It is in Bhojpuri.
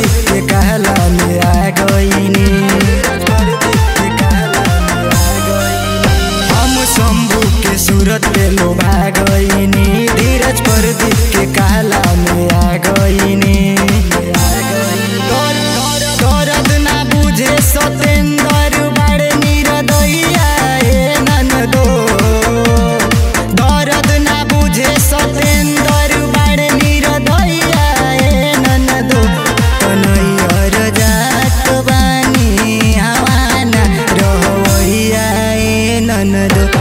के कहला में आ गईनी हम शंभू के सूरत पे लोभा गईनी धीरज प्रदीप के कहला में आ गईनी दर्द ना बुझे सतेंद्र बड़े निरदैया ए ननदो दर्द ना बुझे सतेंद्र बड़े निरदैया ए ननदो कन्हैया जात बानी हवाना रहवैया ए ननदो